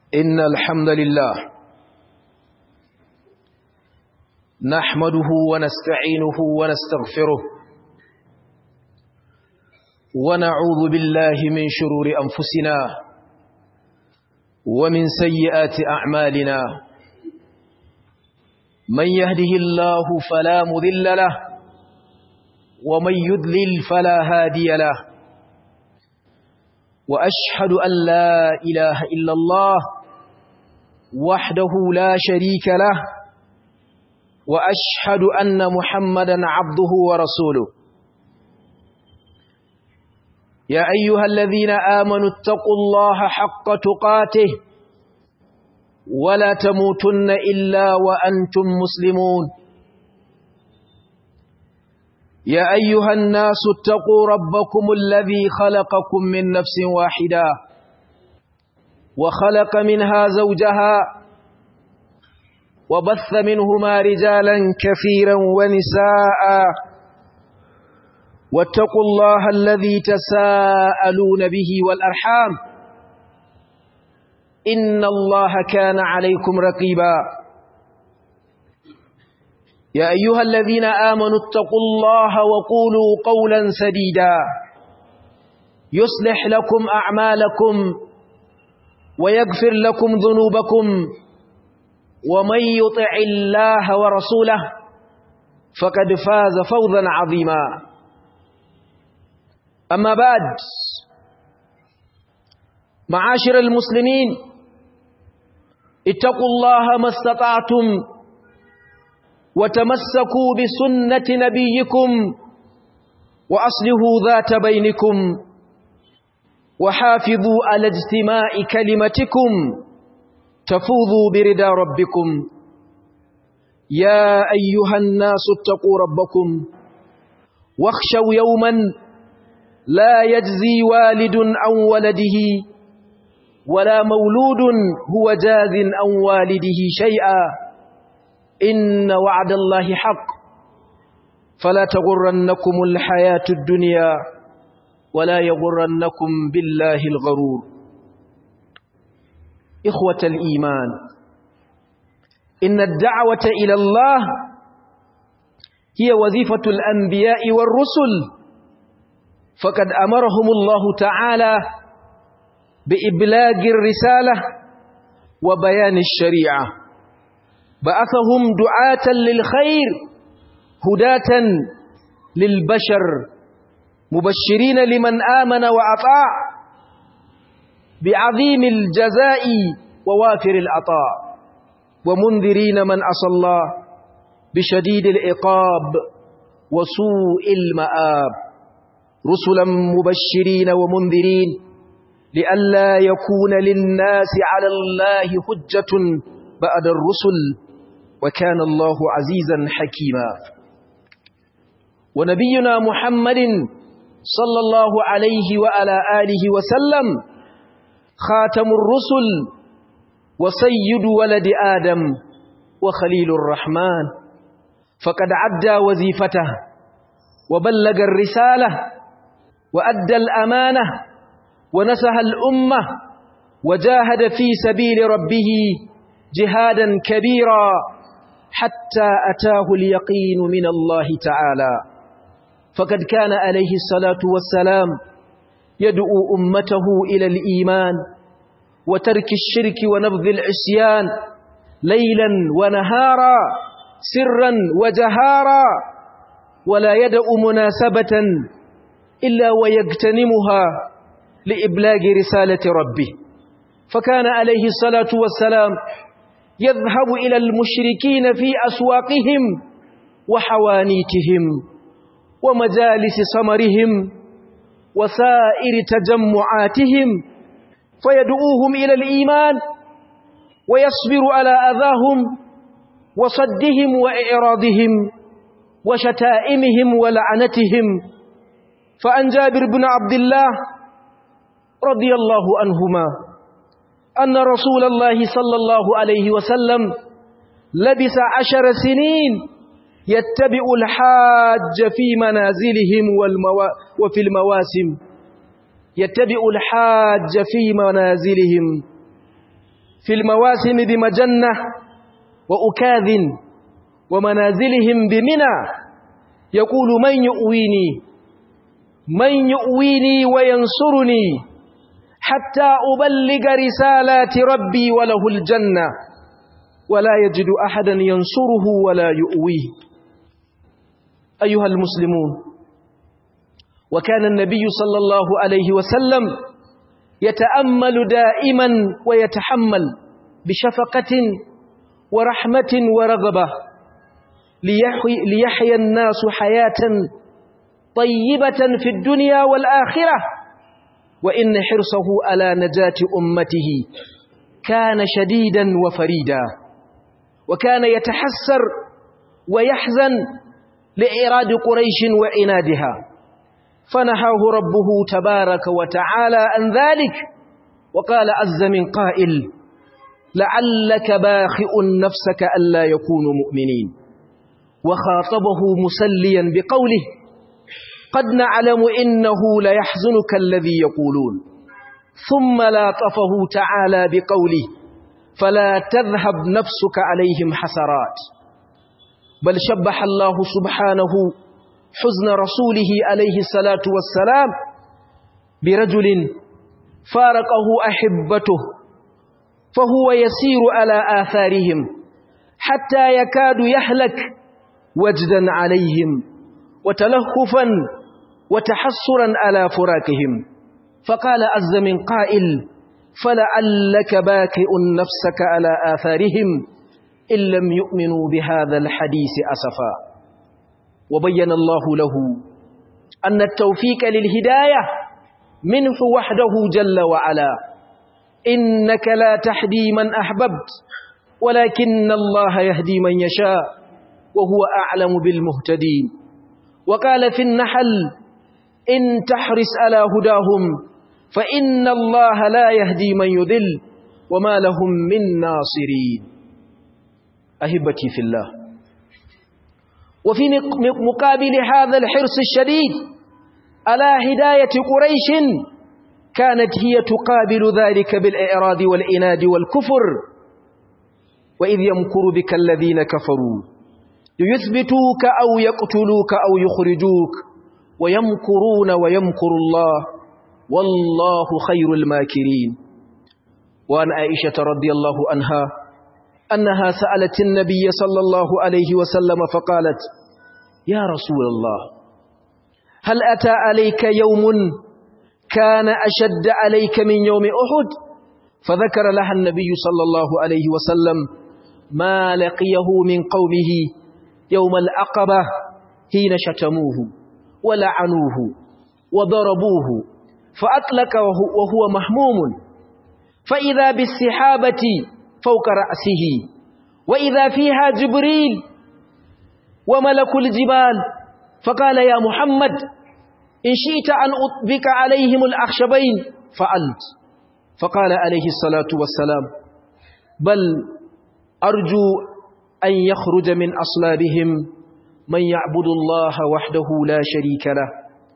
إن الحمد لله نحمده ونستعينه ونستغفره ونعوذ بالله من شرور أنفسنا ومن سيئات أعمالنا من يهده الله فلا مذل له ومن يذلل فلا هادي له وأشهد أن لا إله إلا الله وحده لا شريك له وأشهد أن محمدا عبده ورسوله يا أيها الذين آمنوا اتقوا الله حق تقاته ولا تموتن إلا وأنتم مسلمون يا أيها الناس اتقوا ربكم الذي خلقكم من نفس واحدة وخلق منها زوجها وبث منهما رجالا كثيرا ونساء واتقوا الله الذي تساءلون به والأرحام إن الله كان عليكم رقيبا يا أيها الذين آمنوا اتقوا الله وقولوا قولا سديدا يصلح لكم أعمالكم ويغفر لكم ذنوبكم ومن يطع الله ورسوله فقد فاز فوزا عظيما أما بعد معاشر المسلمين اتقوا الله ما استطعتم وتمسكوا بسنة نبيكم وأصلحوا ذات بينكم وحافظوا على اجتماع كلمتكم تفوضوا برضا ربكم يا أيها الناس اتقوا ربكم واخشوا يوما لا يجزي والد عن ولده ولا مولود هو جاز عن والده شيئا إن وعد الله حق فلا تغرنكم الحياة الدنيا ولا يغرنكم بالله الغرور إخوة الإيمان إن الدعوة إلى الله هي وظيفة الأنبياء والرسل فقد أمرهم الله تعالى بإبلاغ الرسالة وبيان الشريعة بعثهم دعاة للخير هداة للبشر مبشرين لمن آمن وأطاع بعظيم الجزاء ووافر العطاء ومنذرين من أصى الله بشديد العقاب وسوء المآب رسلا مبشرين ومنذرين لئلا يكون للناس على الله حجة بعد الرسل وكان الله عزيزا حكيما ونبينا محمد صلى الله عليه وعلى آله وسلم خاتم الرسل وسيد ولد آدم وخليل الرحمن فقد عدى وظيفته وبلغ الرسالة وأدى الأمانة ونسح الأمة وجاهد في سبيل ربه جهادا كبيرا حتى أتاه اليقين من الله تعالى فقد كان عليه الصلاة والسلام يدعو أمته إلى الإيمان وترك الشرك ونبذ العصيان ليلا ونهارا سرا وجهارا ولا يدع مناسبة إلا ويغتنمها لإبلاغ رسالة ربه فكان عليه الصلاة والسلام يذهب إلى المشركين في أسواقهم وحوانيتهم ومجالس سمرهم وسائر تجمعاتهم فيدعوهم إلى الإيمان ويصبر على أذاهم وصدهم وإعراضهم وشتائمهم ولعنتهم فأن جابر بن عبد الله رضي الله عنهما أن رسول الله صلى الله عليه وسلم لبس عشر سنين يتبع الحاج في منازلهم والموا... وفي المواسم يتبع الحاج في منازلهم في المواسم بمجنة وأكاذ ومنازلهم بمنى يقول من يؤويني من يؤويني وينصرني حتى أبلغ رسالات ربي وله الجنة ولا يجد أحدا ينصره ولا يؤويه أيها المسلمون وكان النبي صلى الله عليه وسلم يتأمل دائما ويتحمل بشفقة ورحمة ورغبة ليحيي, ليحيى الناس حياة طيبة في الدنيا والآخرة وإن حرصه على نجاة أمته كان شديدا وفريدا وكان يتحسر ويحزن لإراد قريش وعنادها فنهاه ربه تبارك وتعالى عن ذلك وقال عز من قائل لعلك باخئ نفسك ألا يكونوا مؤمنين وخاطبه مسليا بقوله قد نعلم إنه ليحزنك الذي يقولون ثم لاطفه تعالى بقوله فلا تذهب نفسك عليهم حسرات بل شبح الله سبحانه حزن رسوله عليه الصلاة والسلام برجل فارقه أحبته فهو يسير على آثارهم حتى يكاد يهلك وجدا عليهم وتلهفا وتحسرا على فراقهم فقال عز من قائل فلعلك باكئ نفسك على آثارهم إن لم يؤمنوا بهذا الحديث أسفا وبين الله له أن التوفيق للهداية منه وحده جل وعلا إنك لا تهدي من أحببت ولكن الله يهدي من يشاء وهو أعلم بالمهتدين وقال في النحل إن تحرس على هداهم فإن الله لا يهدي من يذل وما لهم من ناصرين أهبتي في الله وفي مقابل هذا الحرص الشديد على هداية قريش كانت هي تقابل ذلك بالإعراض والإناد والكفر وإذ يمكر بك الذين كفروا ليثبتوك أو يقتلوك أو يخرجوك ويمكرون ويمكر الله والله خير الماكرين وعن عائشة رضي الله عنها أنها سألت النبي صلى الله عليه وسلم فقالت يا رسول الله هل أتى عليك يوم كان أشد عليك من يوم أحد فذكر لها النبي صلى الله عليه وسلم ما لقيه من قومه يوم العقبة حين شتموه ولعنوه وضربوه فأطلق وهو محموم فإذا بالسحابة فوق رأسه وإذا فيها جبريل وملك الجبال فقال يا محمد إن شئت أن أطبق عليهم الأخشبين فعلت فقال عليه الصلاة والسلام بل أرجو أن يخرج من أصلابهم من يعبد الله وحده لا شريك له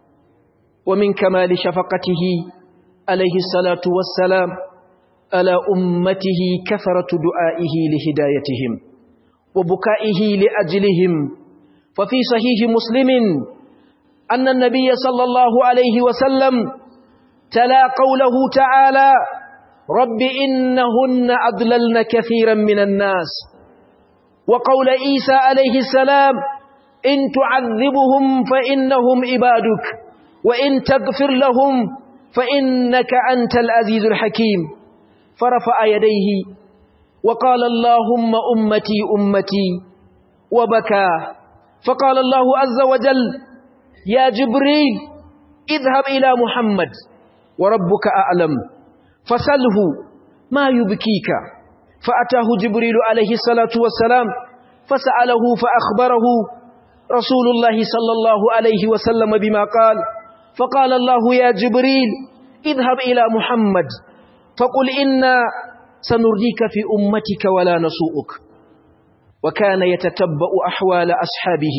ومن كمال شفقته عليه الصلاة والسلام على أمته كثرة دعائه لهدايتهم وبكائه لأجلهم ففي صحيح مسلم أن النبي صلى الله عليه وسلم تلا قوله تعالى رب إنهن أضللن كثيرا من الناس وقول عيسى عليه السلام إن تعذبهم فإنهم عبادك وإن تغفر لهم فإنك أنت العزيز الحكيم فرفع يديه وقال اللهم أمتي أمتي وبكى فقال الله عز وجل يا جبريل اذهب إلى محمد وربك أعلم فسله ما يبكيك فأتاه جبريل عليه الصلاة والسلام فسأله فأخبره رسول الله صلى الله عليه وسلم بما قال فقال الله يا جبريل اذهب إلى محمد فقل إنا سنرضيك في أمتك ولا نسوءك وكان يتتبأ أحوال أصحابه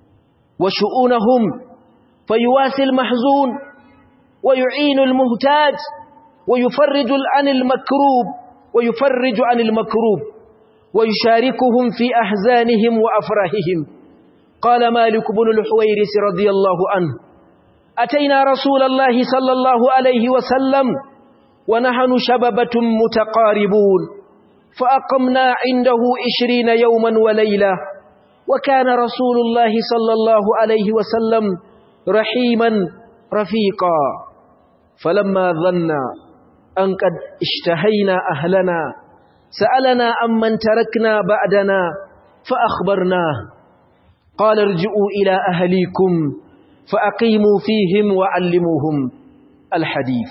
وشؤونهم فيواسي المحزون ويعين المهتاج ويفرج عن المكروب ويفرج عن المكروب ويشاركهم في أحزانهم وأفراحهم قال مالك بن الحويرس رضي الله عنه أتينا رسول الله صلى الله عليه وسلم ونحن شببة متقاربون فأقمنا عنده عشرين يوما وليلة وكان رسول الله صلى الله عليه وسلم رحيما رفيقا فلما ظن أن قد اشتهينا أهلنا سألنا عمن تركنا بعدنا فأخبرناه قال ارجعوا إلى أهليكم فأقيموا فيهم وعلموهم الحديث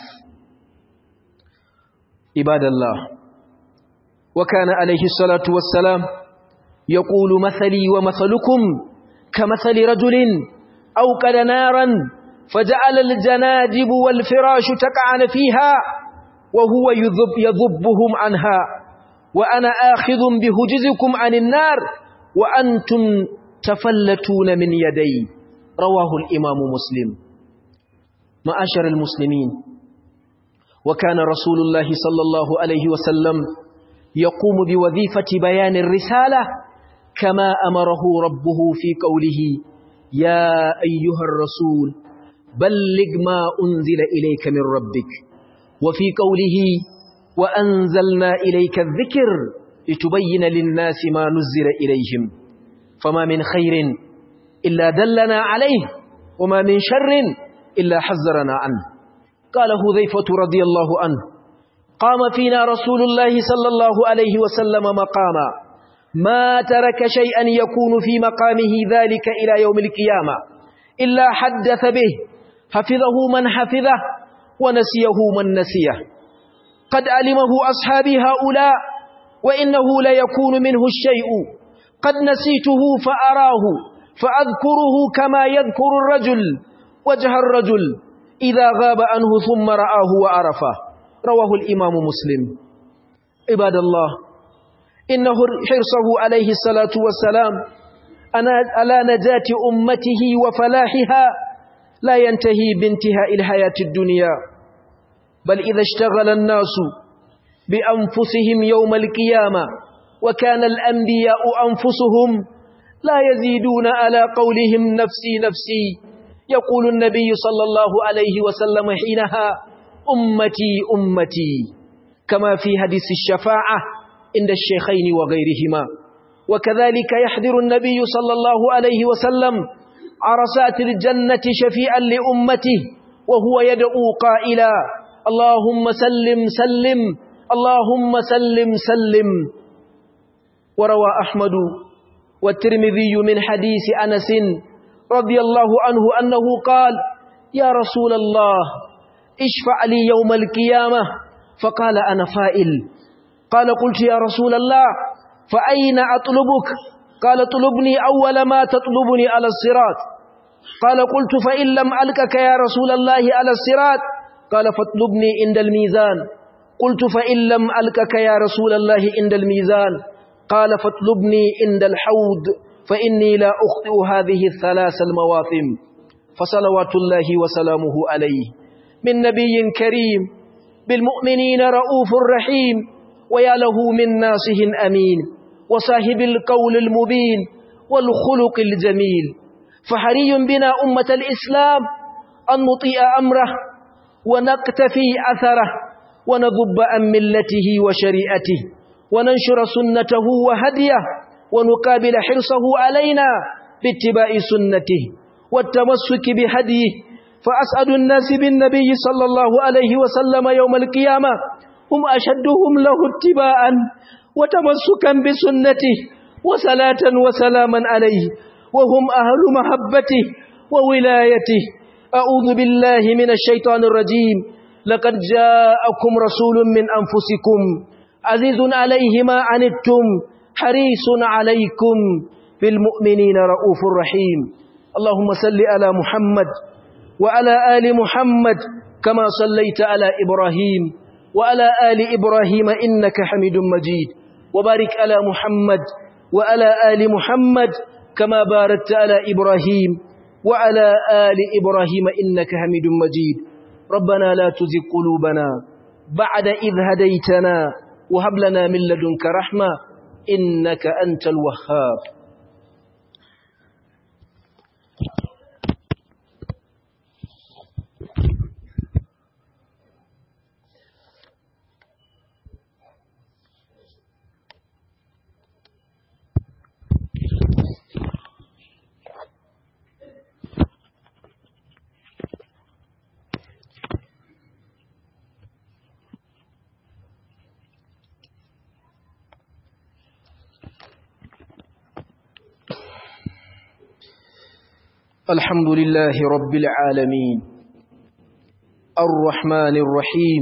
عباد الله وكان عليه الصلاة والسلام يقول مثلي ومثلكم كمثل رجل أوقد نارا فجعل الجنادب والفراش تقعن فيها وهو يذب يذبهم عنها وأنا آخذ بهجزكم عن النار وأنتم تفلتون من يدي رواه الإمام مسلم معاشر المسلمين وكان رسول الله صلى الله عليه وسلم يقوم بوظيفة بيان الرسالة كما أمره ربه في قوله يا أيها الرسول بلغ ما أنزل إليك من ربك وفي قوله وأنزلنا إليك الذكر لتبين للناس ما نزل إليهم فما من خير إلا دلنا عليه وما من شر إلا حذرنا عنه قال هذيفة رضي الله عنه قام فينا رسول الله صلى الله عليه وسلم مقاما ما ترك شيئا يكون في مقامه ذلك إلى يوم القيامة إلا حدث به حفظه من حفظه ونسيه من نسيه قد علمه أصحابي هؤلاء وإنه ليكون منه الشيء قد نسيته فأراه فأذكره كما يذكر الرجل وجه الرجل إذا غاب عنه ثم رآه وعرفه رواه الإمام مسلم عباد الله إنه حرصه عليه الصلاة والسلام على نجاة أمته وفلاحها لا ينتهي بانتهاء الحياة الدنيا بل إذا اشتغل الناس بأنفسهم يوم القيامة وكان الأنبياء أنفسهم لا يزيدون على قولهم نفسي نفسي يقول النبي صلى الله عليه وسلم حينها أمتي أمتي كما في حديث الشفاعة عند الشيخين وغيرهما وكذلك يحذر النبي صلى الله عليه وسلم عرسات الجنة شفيعا لأمته وهو يدعو قائلا اللهم سلم سلم اللهم سلم سلم وروى أحمد والترمذي من حديث أنس رضي الله عنه أنه قال يا رسول الله اشفع لي يوم القيامة فقال أنا فائل قال قلت يا رسول الله فأين أطلبك قال طلبني أول ما تطلبني على الصراط قال قلت فإن لم ألكك يا رسول الله على الصراط قال فاطلبني عند الميزان قلت فإن لم ألكك يا رسول الله عند الميزان قال فاطلبني عند الحوض فإني لا أخطئ هذه الثلاث المواطن فصلوات الله وسلامه عليه من نبي كريم بالمؤمنين رؤوف رحيم ويا له من ناصح أمين وصاحب القول المبين والخلق الجميل فحري بنا أمة الإسلام أن نطيع أمره ونقتفي أثره ونذب عن ملته وشريعته وننشر سنته وهديه ونقابل حرصه علينا باتباع سنته والتمسك بهديه فأسعد الناس بالنبي صلى الله عليه وسلم يوم القيامة هم أشدهم له اتباعا وتمسكا بسنته وصلاة وسلاما عليه وهم أهل محبته وولايته أعوذ بالله من الشيطان الرجيم لقد جاءكم رسول من أنفسكم عزيز عليه ما عنتم حريص عليكم بالمؤمنين رؤوف رحيم اللهم صل على محمد وعلى آل محمد كما صليت على إبراهيم وعلى آل إبراهيم إنك حميد مجيد وبارك على محمد وعلى آل محمد كما باركت على إبراهيم وعلى آل إبراهيم إنك حميد مجيد ربنا لا تزغ قلوبنا بعد إذ هديتنا وهب لنا من لدنك رحمة إنك أنت الوهاب الحمد لله رب العالمين الرحمن الرحيم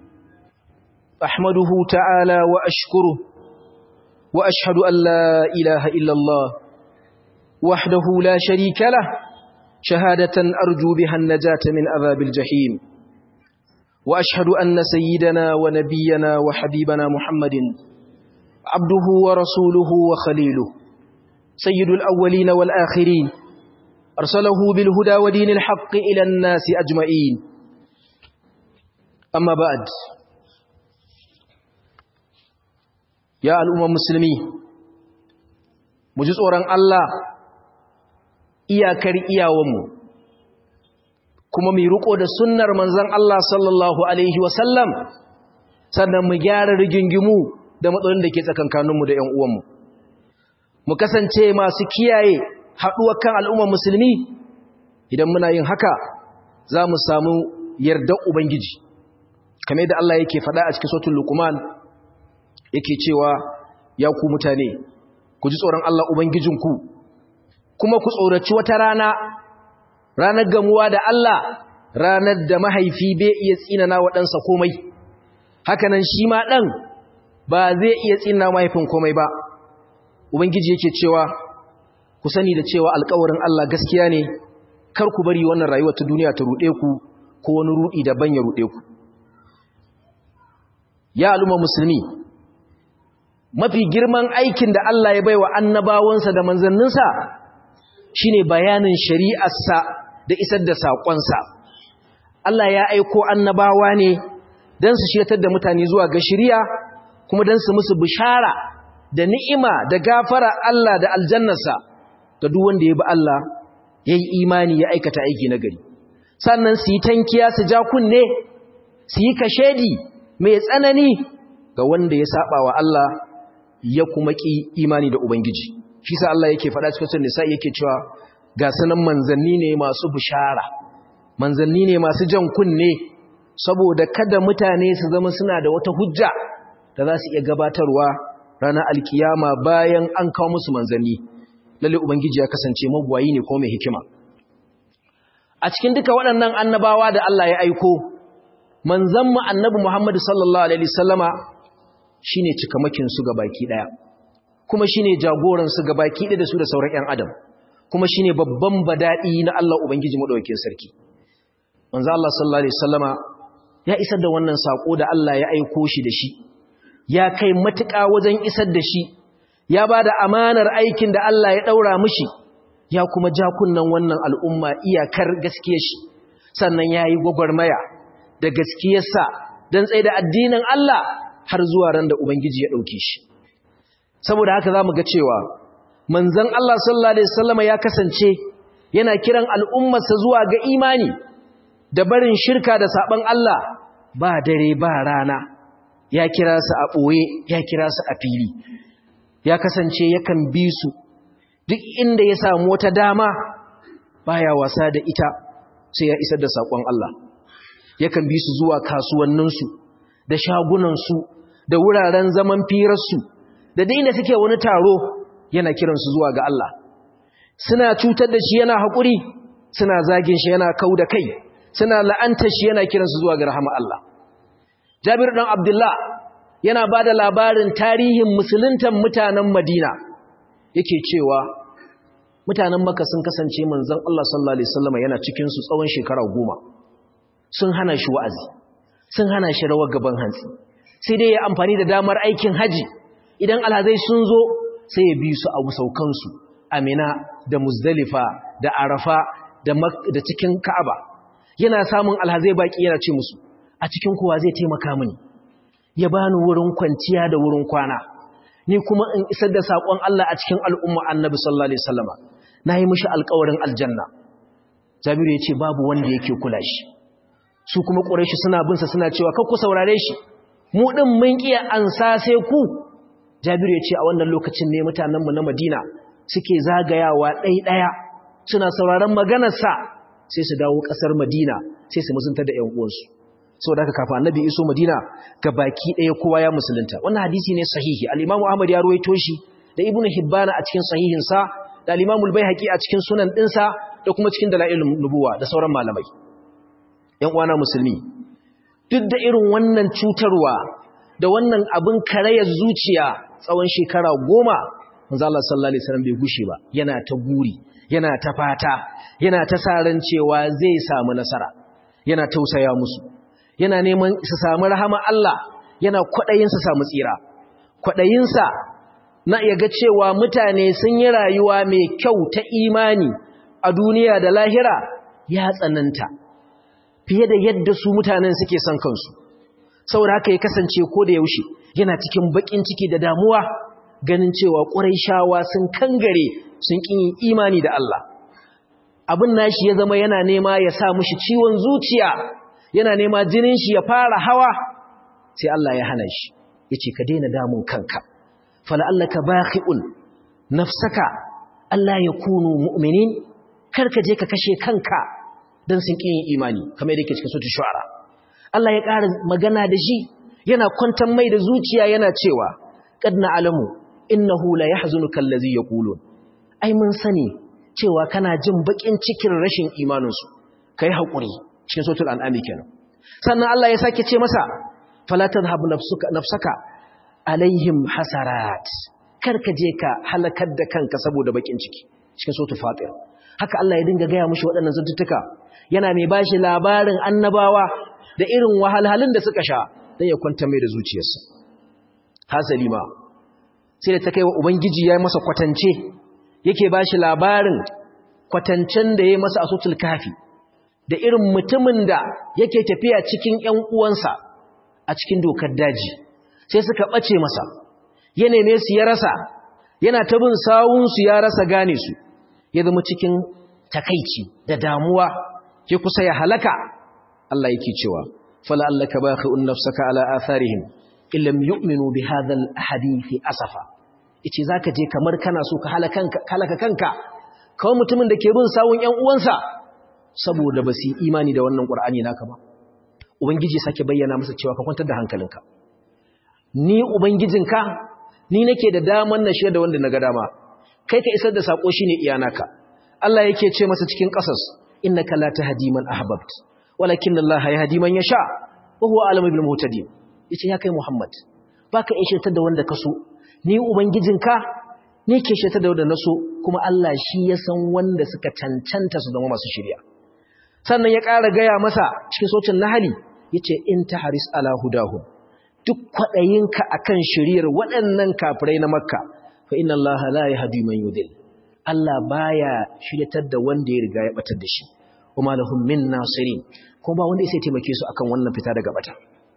أحمده تعالى وأشكره وأشهد أن لا إله إلا الله وحده لا شريك له شهادة أرجو بها النجاة من أذاب الجحيم وأشهد أن سيدنا ونبينا وحبيبنا محمد عبده ورسوله وخليله سيد الأولين والآخرين أرسله بالهدى ودين الحق إلى الناس أجمعين أما بعد يا الأمم المسلمين مجزء ورن الله iyakar iyawanmu kuma mai riko da sunnar manzon Allah sallallahu alaihi wasallam sannan mu gyara rigingimu da matsalolin da ke tsakankaninmu da ƴan uwanmu mu kasance masu kiyaye haɗuwar kan al'ummar musulmi idan muna yin haka za mu samu yardar Ubangiji kame da Allah yake faɗa a cikin sautin lukuman yake cewa ya ku mutane ku ji tsoron Allah Ubangijinku kuma ku tsoraci wata rana ranar gamuwa da Allah ranar da mahaifi bai iya tsinana waɗansa komai hakanan shi ma ɗan ba zai iya tsinana mahaifin komai ba Ubangiji yake cewa ku sani da cewa alkawarin Allah gaskiya ne kar ku bari wannan rayuwar ta duniya ta ruɗe ku ko wani ruɗi daban ya ruɗe ku ya al'umma musulmi mafi girman aikin da Allah ya baiwa annabawansa da manzanninsa shine bayanin shari'arsa da isar da saƙonsa Allah ya aiko annabawa ne don su shirtar da mutane zuwa ga shari'a kuma don su musu bishara da ni'ima da gafara Allah da aljannarsa ga duk wanda ya bi Allah ya yi imani ya aikata aiki na gari sannan su yi tankiya su ja kunne su yi kashedi mai tsanani ga wanda ya saba wa Allah ya kuma ki imani da Ubangiji shi sa Allah yake faɗa cikin nisa yake cewa ga sanan manzanni ne masu bishara manzanni ne masu jan kunne saboda kada mutane su zama suna da wata hujja da za su iya gabatarwa ranar alkiyama bayan an kawo musu manzanni lalle ubangiji ya kasance magwayi ne ko mai hikima a cikin duka waɗannan annabawa da Allah ya aiko manzon mu annabi Muhammad sallallahu alaihi wasallama shine cikamakin su baki daya kuma shine jagoran su baki daya da su da sauran ƴan adam kuma shine babban badadi na Allah ubangiji madaukakin sarki manzo Allah sallallahu alaihi wasallama ya isar da wannan sako da Allah ya aiko shi da shi ya kai matuƙa wajen isar da shi ya ba da amanar aikin da Allah ya ɗaura mishi ya kuma ja kunnan wannan al'umma iyakar gaskiyar shi sannan ya yi gwagwarmaya da gaskiyarsa don tsaye da addinin Allah har zuwa ran da Ubangiji ya ɗauke shi saboda haka za mu ga cewa manzan Allah sallallahu Alaihi wasallama ya kasance yana kiran al'ummarsa zuwa ga imani da barin shirka da saɓon Allah ba dare ba rana ya kira su a ɓoye ya kira su a fili ya kasance yakan bi su duk inda ya samu wata dama baya wasa da ita sai ya isar da saƙon Allah yakan bi su zuwa kasuwanninsu da shagunansu da wuraren zaman firarsu da daina suke wani taro yana kiransu zuwa ga Allah suna cutar da shi yana haƙuri suna zagin shi yana kau da kai suna la'antar shi yana kiransu zuwa ga rahama Allah Jabir ɗan Abdullah yana ba da labarin tarihin musuluntan mutanen Madina yake cewa mutanen Makka sun kasance manzon Allah sallallahu alaihi wasallam yana cikin su tsawon shekara goma sun hana shi wa'azi sun hana shi rawar gaban hantsi sai dai ya amfani da damar aikin haji idan alhazai sun zo sai ya bi su a saukansu Amina da Muzdalifa da Arafa da da cikin Ka'aba yana samun alhazai baki yana ce musu a cikin kowa zai taimaka mini ya bani wurin kwanciya da wurin kwana ni kuma in isar da saƙon Allah a cikin al'umma annabi sallallahu alaihi wasallama nayi mishi alƙawarin aljanna Jabiru ya ce babu wanda yake kula shi su kuma ƙureshi suna binsa suna cewa kakku saurare shi mu ɗin mun ƙiya ansa sai ku Jabiru ya ce a wannan lokacin ne mutanenmu na Madina suke zagayawa ɗai-ɗaya suna sauraron maganarsa sai su dawo ƙasar Madina sai su musunta da ‘yan uwansu saboda haka kafin annabi iso Madina ga baki ɗaya kowa ya musulunta wannan hadisi ne sahihi al-Imam Ahmad ya ruwaito shi da Ibn Hibban a cikin sahihinsa da al-Imam al-Baihaqi a cikin sunan ɗinsa da kuma cikin dalailun nubuwa da sauran malamai ‘yan uwana musulmi duk da irin wannan cutarwa da wannan abin karayar zuciya tsawon shekara goma manzala sallallahu alaihi wasallam bai gushe ba yana ta guri yana ta fata yana ta saran cewa zai samu nasara yana tausaya musu yana neman su samu rahama Allah yana kwadayin su samu tsira kwadayin sa na iya ga cewa mutane sun yi rayuwa mai kyau ta imani a duniya da lahira ya tsananta fiye da yadda su mutanen suke son kansu saboda haka ya kasance ko da yaushe yana cikin bakin ciki da damuwa ganin cewa shawa sun kangare sun ƙin imani da Allah abin nashi ya zama yana nema ya sa mushi ciwon zuciya yana nema jinin shi ya fara hawa sai Allah ya hana shi yace ka daina damun kanka fala allaka bakhi'un nafsaka Allah ya kunu mu'minin karka je ka kashe kanka dan sun ƙin imani kamar yadda yake cikin suratul shu'ara Allah ya ƙara magana da shi yana kwantar mai da zuciya yana cewa qad na'lamu innahu la yahzunuka allazi yaqulun ai mun sani cewa kana jin bakin cikin rashin imanin su kai hakuri cikin suratul an'am kenan sannan Allah ya sake ce masa fala tadhhab nafsuka nafsaka alaihim hasarat karka je ka halakar da kanka saboda bakin ciki cikin suratul fatir haka Allah ya dinga gaya mushi waɗannan zantuttuka yana mai bashi labarin annabawa da irin wahalhalun da suka sha don ya kwanta mai da zuciyarsa hasali ma sai da ta kai wa ubangiji ya yi masa kwatance yake ba shi labarin kwatancen da ya yi masa asutul kafi da irin mutumin da yake tafiya cikin ‘yan uwansa a cikin dokar daji sai suka ɓace masa ya neme su ya rasa yana ta bin sawunsu ya rasa gane su ya zama cikin takaici da damuwa ya kusa ya halaka Allah yake cewa fala allaka bakhi'un nafsaka ala atharihim illam yu'minu bi hadha al-hadith asafa yace zaka je kamar kana so ka halaka kanka halaka kanka kawai mutumin da ke bin sawun ƴan uwansa saboda ba su imani da wannan qur'ani naka ba ubangiji sake bayyana masa cewa ka kwantar da hankalinka ni ubangijinka ni nake da daman na shirya da wanda naga dama kai ka isar da sako shine iyanaka Allah yake ce masa cikin qasas innaka la tahdi man ahbabt walakin Allah yahdi man yasha wa huwa alamu bil muhtadin yace ya kai Muhammad baka iya shirtar da wanda kaso ni ubangijinka ni ke shirtar da wanda naso kuma Allah shi ya san wanda suka cancanta su zama masu shirya sannan ya ƙara gaya masa cikin socin nahali yace in tahris ala hudahum duk kwadayinka akan shiriyar waɗannan kafirai na makka fa inna Allah la yahdi man yudil Allah baya shiryatar da wanda ya riga ya batar da shi kuma lahum min nasirin ko ba wanda sai taimake su akan wannan fita daga bata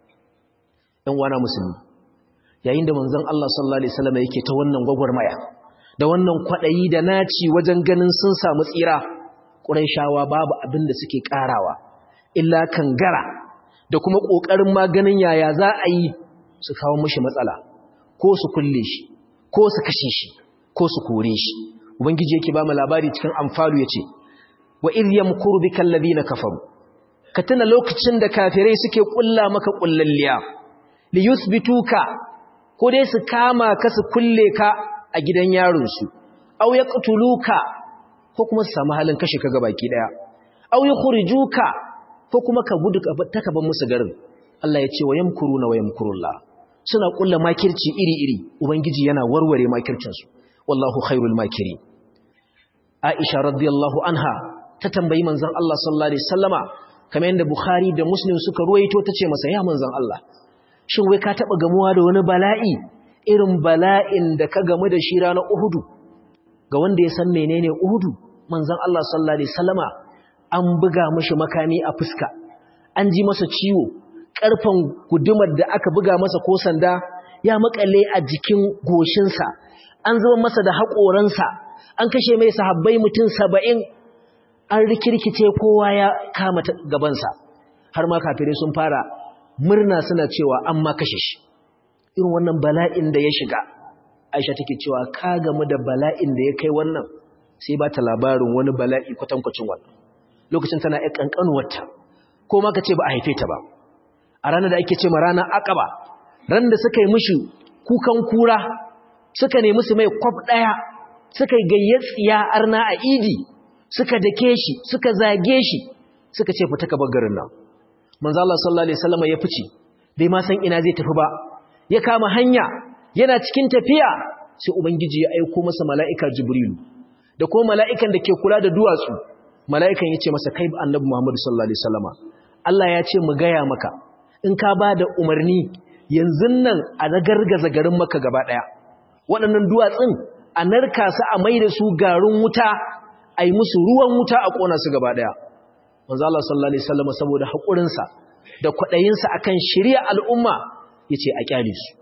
dan wana musulmi yayin da manzon Allah sallallahu alaihi wasallam yake ta wannan gwagwarmaya da wannan kwadayi da naci wajen ganin sun samu tsira Qurayshawa babu abin da suke karawa illa kangara da kuma kokarin maganin yaya za a yi su kawo mishi matsala ko su kulle shi ko su kashe shi ko su kore shi ubangiji yake ba mu labari cikin amfalu yace wa idh yamkuru bikal ladina kafaru ka tuna lokacin da kafirai suke kulla maka kullalliya li yuthbituka ko dai su kama ka su kulle ka a gidan yaron su aw yaqtuluka ko kuma su samu halin kashe ka gabaki daya aw yukhrijuka ko kuma ka gudu ka ban musu garin Allah ya ce wa yamkuruna wa yamkurullah suna kulla makirci iri-iri ubangiji yana warware makircin su wallahu khairul makirin Aisha radiyallahu anha ta tambayi manzon Allah sallallahu alaihi wasallama kamar yadda Bukhari da Muslim suka ruwaito tace masa ya manzon Allah shin wai ka taba gamuwa da wani bala'i irin bala'in da ka gamu da shi ranar Uhud ga wanda ya san menene Uhud manzon Allah sallallahu alaihi wasallama an buga mishi makami a fuska an ji masa ciwo karfan gudumar da aka buga masa ko sanda ya makale a jikin goshinsa an zuba masa da haƙoransa an kashe mai sahabbai mutum saba'in an rikirkice kowa ya kama gabansa har ma kafirai sun fara murna suna cewa an ma kashe shi irin wannan bala'in da ya shiga aisha take cewa ka gamu da bala'in da ya kai wannan sai ba ta labarin wani bala'i kwatankwacin wannan lokacin tana ya ƙanƙanuwarta ko ma ka ce ba a haife ta ba a ranar da ake ce ma ranar akaba ran da suka yi mishi kukan kura suka nemi su mai kwaf ɗaya suka yi gayyatsiya arna a idi suka dake shi suka zage shi suka ce fita ka garin nan manzo Allah sallallahu alaihi wasallam ya fice bai ma san ina zai tafi ba ya kama hanya yana cikin tafiya sai ubangiji ya aika masa mala'ika jibrilu da kuma mala'ikan da ke kula da duwatsu mala'ikan ya ce masa kai annabi Muhammad sallallahu alaihi wasallama Allah ya ce mu gaya maka in ka ba da umarni yanzu nan a nagargaza garin maka gaba daya waɗannan duwatsun a narka su a mai da su garin wuta a yi musu ruwan wuta a ƙona su gaba ɗaya manzo Allah sallallahu alaihi wasallam saboda haƙurinsa da kwaɗayinsa akan shirya al'umma yace a kyale su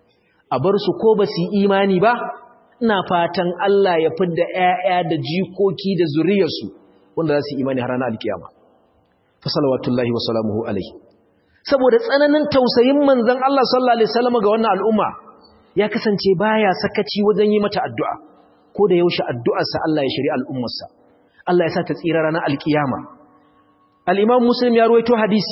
a bar su ko ba su imani ba ina fatan Allah ya fidda ƴaƴa da jikoki da zuriyarsu wanda za su imani har ranar alkiyama fa salawatullahi wa salamuhu alaihi saboda tsananin tausayin manzon Allah sallallahu alaihi wasallam ga wannan al'umma ya kasance baya sakaci wajen yi mata addu'a ko da yaushe addu'arsa Allah ya shiri al'ummarsa Allah ya sa ta tsira ranar alkiyama al-imam muslim ya ruwaito hadisi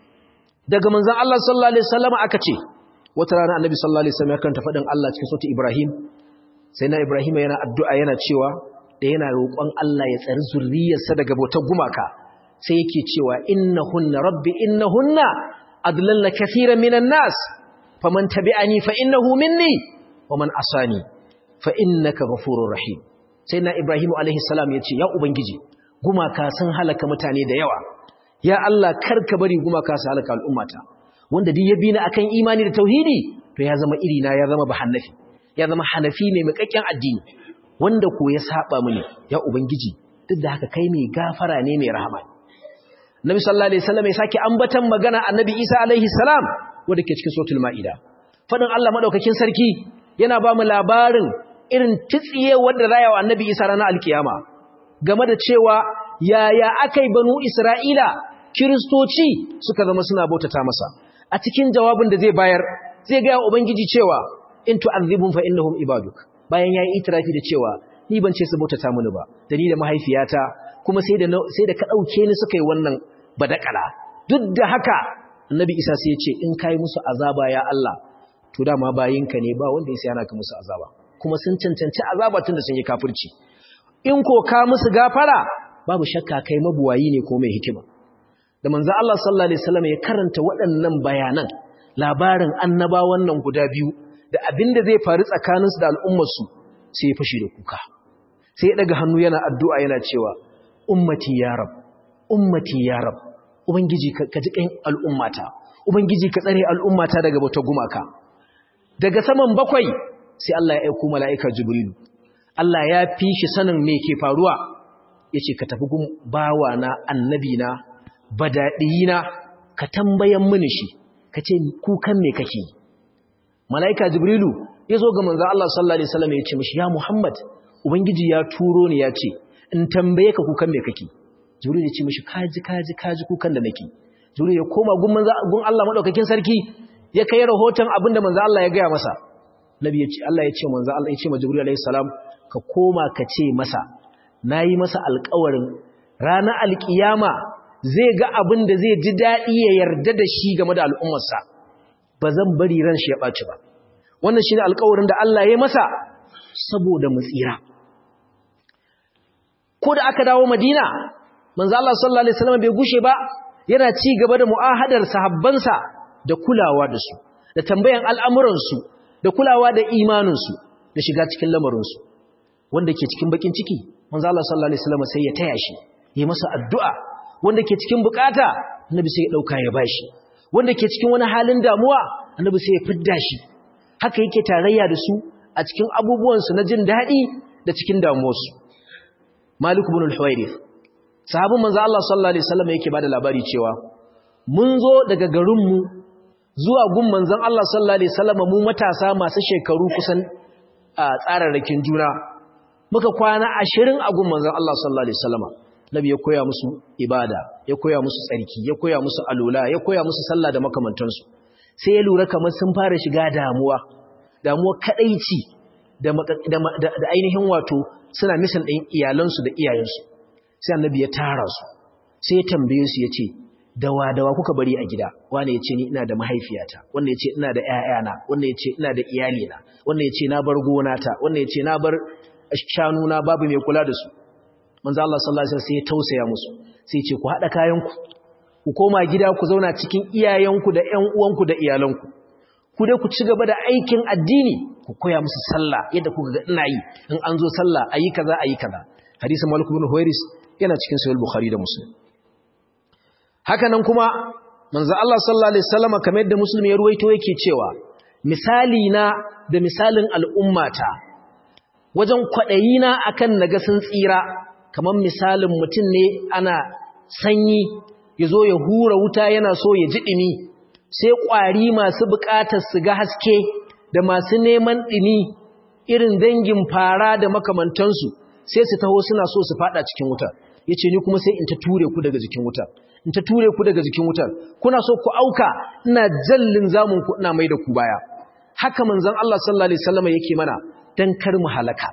daga manzon Allah sallallahu alaihi wasallam aka ce wata rana annabi sallallahu alaihi wasallam ya karanta fadin Allah cikin sautin Ibrahim sai na Ibrahim yana addu'a yana cewa da yana roƙon Allah ya tsari zurriyarsa daga bautar gumaka sai yake cewa innahunna rabbi innahunna adlalla kathiran minan nas faman tabi'ani fa innahu minni wa man asani fa innaka ghafurur rahim sai na Ibrahim alaihi salam yace ya ubangiji gumaka sun halaka mutane da yawa ya Allah karka bari gumaka su halaka al'ummata wanda duk ya bi ni akan imani da tauhidi to ya zama irina ya zama bahanafi ya zama hanafi mai makakken addini wanda ko ya saba mini ya ubangiji duk da haka kai mai gafara ne mai rahama Nabi sallallahu alaihi wasallam ya sake ambatan magana Annabi Isa alaihi salam wanda ke cikin suratul maida fadin Allah madaukakin sarki yana ba mu labarin irin titsiye wanda rayawa Annabi Isa ranar alkiyama game da cewa yaya akai banu Isra'ila kiristoci suka zama suna bautata masa a cikin jawabin da zai bayar zai ga ubangiji cewa in tu'adhibum fa innahum ibaduk bayan yayi itirafi da cewa ni ban ce su bautata mini ba da ni da mahaifiyata kuma sai da sai da ka dauke ni suka yi wannan badakala duk da haka annabi isa sai ya ce in kai musu azaba ya Allah to dama bayinka ne ba wanda yasa yana ka musu azaba kuma sun cancanci azaba tunda sun yi kafirci in ko ka musu gafara babu shakka kai mabuwayi ne ko mai hikima da manzo Allah sallallahu alaihi wasallam ya karanta waɗannan bayanan labarin annabawan nan guda biyu da abinda zai faru tsakaninsu da al'ummarsu sai ya fashi da kuka sai ya daga hannu yana addu'a yana cewa ummati ya rab ummati ya rab ubangiji ka ji kan al'ummata ubangiji ka tsare al'ummata daga bauta gumaka daga saman bakwai sai Allah ya aika mala'ika jibrilu Allah ya fi shi sanin me ke faruwa yace ka tafi gun bawa na annabi na badadiyina ka tambayan mini shi kace kukan me kake mala'ika jibrilu yazo ga manzo Allah sallallahu alaihi wasallam ya ce mishi ya Muhammad ubangiji ya turo ni ya ce in tambaye ka kukan me kake jibril ya ce mishi kaji kaji kaji kukan da nake jibril ya koma gun manzo gun Allah madaukakin sarki ya kai rahoton abinda manzo Allah ya gaya masa nabi ya ce Allah ya ce manzo Allah ya ce ma jibril alaihi salam ka koma ka ce masa nayi masa alƙawarin ranar alkiyama zai ga abin da zai ji daɗi ya yarda da shi game da al'ummarsa ba zan bari ran shi ya ɓaci ba wannan shi ne alƙawarin da Allah ya masa saboda mu tsira ko da aka dawo madina manzo Allah sallallahu alaihi wasallam bai gushe ba yana ci gaba da mu'ahadar sahabbansa da kulawa da su da tambayan al'amuran su da kulawa da imanin su da shiga cikin lamarin su wanda ke cikin bakin ciki manzo Allah sallallahu alaihi wasallam sai ya taya shi yi masa addu'a wanda ke cikin bukata annabi sai ya dauka ya bashi wanda ke cikin wani halin damuwa annabi sai ya fidda shi haka yake tarayya da su a cikin abubuwan su na jin dadi da cikin damuwarsu Malik ibn al-Huwairith sahabin manzo Allah sallallahu alaihi wasallam yake bada labari cewa mun zo daga garinmu zuwa gun manzon Allah sallallahu alaihi wasallam mu matasa masu shekaru kusan a tsararrakin juna muka kwana 20 a gun manzon Allah sallallahu alaihi wasallam nabi ya koya musu ibada ya koya musu tsarki ya koya musu alula ya koya musu sallah da makamantansu sai ya lura kamar sun fara shiga damuwa damuwa kadaici da da ainihin wato suna misan ɗin iyalansu da iyayensu sai annabi ya tara su sai ya tambaye su ya ce dawa dawa kuka bari a gida wanda ya ce ni ina da mahaifiyata wanda ya ce ina da ƴaƴana wanda ya ce ina da iyalina wanda ya ce na bar gonata wanda ya ce na bar shanuna babu mai kula da su manzo Allah sallallahu alaihi wasallam sai ya tausaya musu sai ya ce ku hada kayanku ku koma gida ku zauna cikin iyayenku da ƴan uwanku da iyalanku ku dai ku ci gaba da aikin addini ku koya musu sallah yadda kuka ga ina yi in an zo sallah ayi kaza ayi kaza hadisin Malik ibn Huwairis yana cikin sahih Bukhari da Muslim haka nan kuma manzo Allah sallallahu alaihi wasallam kamar yadda Muslim ya ruwaito yake cewa misali na da misalin al'ummata wajen kwadayi na akan naga sun tsira kamar misalin mutum ne ana sanyi yazo ya hura wuta yana so ya ji dimi sai kwari masu bukatar su ga haske da masu neman dimi irin dangin fara da makamantansu sai su taho suna so su fada cikin wuta yace ni kuma sai in ta ture ku daga jikin wutar in ta ture ku daga jikin wutar kuna so ku auka ina jallin zamun ku ina mai da ku baya haka manzon Allah sallallahu alaihi wasallam yake mana dan kar mu halaka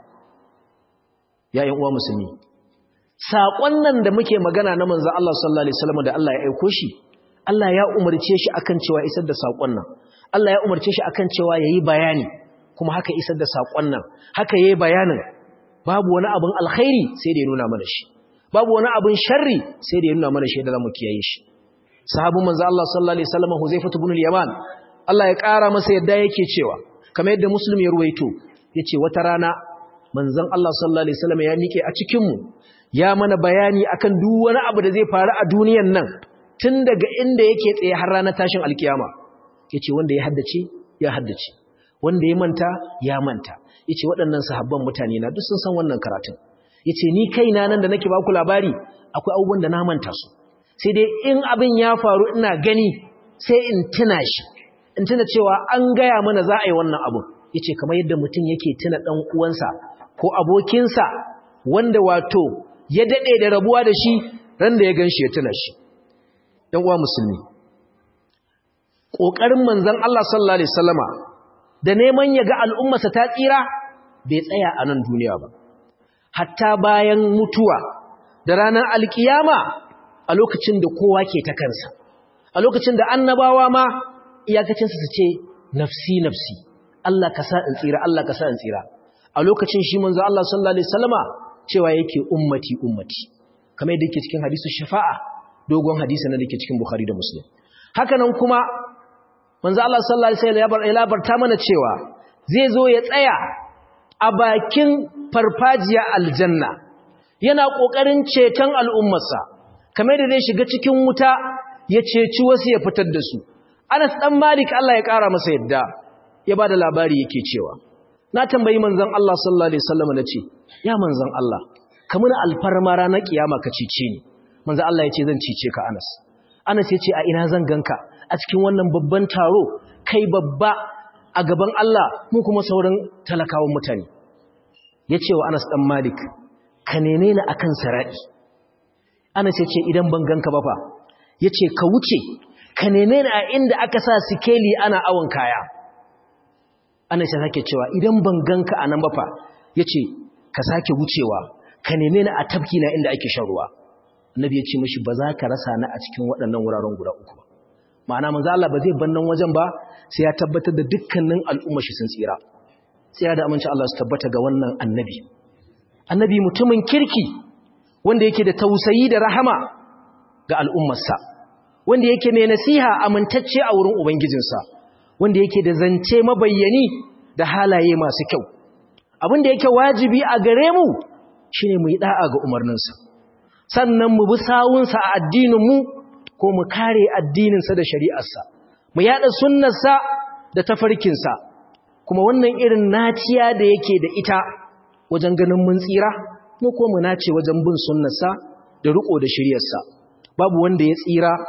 ya ƴan uwa musulmi sakon nan da muke magana na manzon Allah sallallahu alaihi wasallam da Allah ya aika shi Allah ya umarce shi akan cewa isar da sakon nan Allah ya umarce shi akan cewa yayi bayani kuma haka isar da sakon nan haka yayi bayanin babu wani abin alkhairi sai da ya nuna mana shi babu wani abin sharri sai da ya nuna mana shi da zamu kiyaye shi sahabin manzo Allah sallallahu alaihi wasallam Huzaifah ibn al-Yaman Allah ya ƙara masa yadda yake cewa kamar yadda Muslim ya ruwaito yace wata rana manzon Allah sallallahu alaihi wasallam ya mike a cikin mu ya mana bayani akan duk wani abu da zai faru a duniyan nan tun daga inda yake tsaye har ranar tashin alkiyama yace wanda ya haddace ya haddace wanda ya manta ya manta yace waɗannan sahabban mutane na duk sun san wannan karatun yace ni kaina nan da nake ba ku labari akwai abubuwan da na manta su sai dai in abin ya faru ina gani sai in tuna shi in tuna cewa an gaya mana za a yi wannan abu yace kamar yadda mutum yake tuna dan uwansa ko abokinsa wanda wato ya dade da rabuwa da shi ran da ya ganshi ya tuna shi dan uwa musulmi kokarin manzon Allah sallallahu alaihi wasallama da neman ya ga al'ummarsa ta tsira bai tsaya a nan duniya ba hatta bayan mutuwa da ranar alkiyama a lokacin da kowa ke ta kansa a lokacin da annabawa ma iyakacinsu su ce nafsi nafsi Allah ka sa in tsira Allah ka sa in tsira a lokacin shi manzo Allah sallallahu alaihi wasallama cewa yake ummati ummati kamar yadda yake cikin hadisu shafa'a dogon hadisi na dake cikin Bukhari da Muslim haka nan kuma manzo Allah sallallahu alaihi wasallam ya labarta mana cewa zai zo ya tsaya a bakin farfajiya aljanna yana kokarin ceton al'ummarsa kamar da zai shiga cikin wuta ya ceci wasu ya fitar da su Anas dan Malik Allah ya kara masa yadda ya bada labari yake cewa na tambayi manzon Allah sallallahu alaihi wasallam nace ya manzon Allah kamar alfarma ranar kiyama ka cece ni manzon Allah yace zan cece ka Anas Anas yace a ina zan ganka a cikin wannan babban taro kai babba a gaban Allah mu kuma sauran talakawan mutane yace wa Anas dan Malik ka neme ni akan saradi Anas yace idan ban ganka ba fa yace ka wuce ka neme ni a inda aka sa sikeli ana awon kaya ana shi sake cewa idan ban ganka a nan ba fa yace ka sake wucewa ka neme ni a tafki na inda ake shan ruwa annabi ya ce mishi ba za ka rasa ni a cikin waɗannan wuraren guda uku ba ma'ana manzo Allah ba zai ban nan wajen ba sai ya tabbatar da dukkanin al'umma shi sun tsira tsira da aminci Allah su tabbata ga wannan annabi annabi mutumin kirki wanda yake da tausayi da rahama ga al'ummarsa wanda yake mai nasiha amintacce a wurin ubangijinsa wanda yake da zance mabayyani da halaye masu kyau abin da yake wajibi a gare mu shine mu yi da'a ga umarninsa sannan mu bi sawunsa a addininmu ko mu kare addininsa da shari'arsa mu yada sunnarsa da tafarkinsa kuma wannan irin naciya da yake da ita wajen ganin mun tsira mu ko mu nace wajen bin sunnarsa da riko da shari'arsa babu wanda ya tsira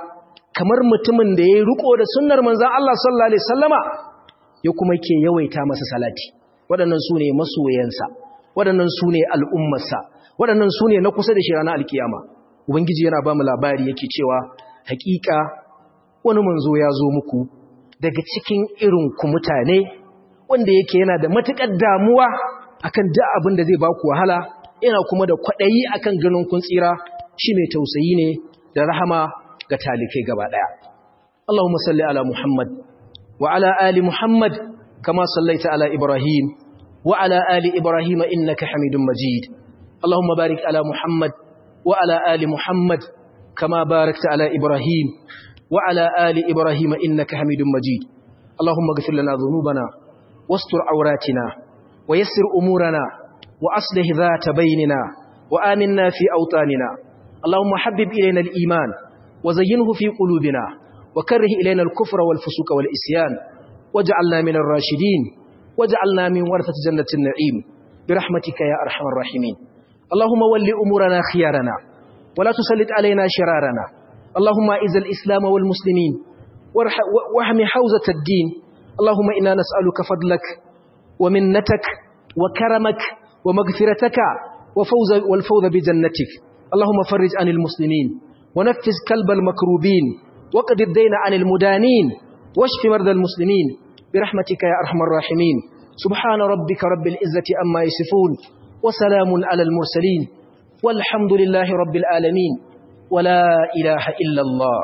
kamar mutumin da ya riko da sunnar manzon Allah sallallahu alaihi wasallama ya kuma ke yawaita masa salati waɗannan su ne masoyansa waɗannan su ne al'ummarsa waɗannan su ne na kusa da shi ranar alkiyama ubangiji yana ba mu labari yake cewa hakika wani manzo ya zo muku daga cikin irin ku mutane wanda yake yana da matuƙar damuwa akan duk abin da zai ba ku wahala yana kuma da kwaɗayi akan ganin kun tsira shi mai tausayi ne da rahama ga talikai gaba ɗaya Allahumma salli ala Muhammad wa ala ali Muhammad kama sallaita ala Ibrahim wa ala ali Ibrahim innaka Hamidum Majid Allahumma barik ala Muhammad wa ala ali Muhammad kama barakta ala Ibrahim wa ala ali Ibrahim innaka Hamidum Majid Allahumma ighfir lana dhunubana wastur awratina wa yassir umurana wa aslih dhata bainina wa aminna fi awtanina اللهم حبب إلينا الإيمان وزينه في قلوبنا وكره إلينا الكفر والفسوق والإسيان واجعلنا من الراشدين واجعلنا من ورثة جنة النعيم برحمتك يا أرحم الراحمين اللهم ول أمورنا خيارنا ولا تسلط علينا شرارنا اللهم إذا الإسلام والمسلمين واحم حوزة الدين اللهم إنا نسألك فضلك ومنتك وكرمك ومغفرتك وفوز والفوز بجنتك اللهم فرج عن المسلمين ونفذ كلب المكروبين وقد الدين عن المدانين واشف مرضى المسلمين برحمتك يا أرحم الراحمين سبحان ربك رب العزة أما يصفون وسلام على المرسلين والحمد لله رب العالمين ولا إله إلا الله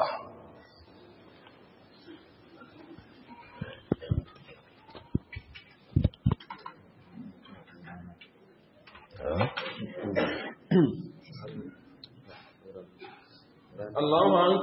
الله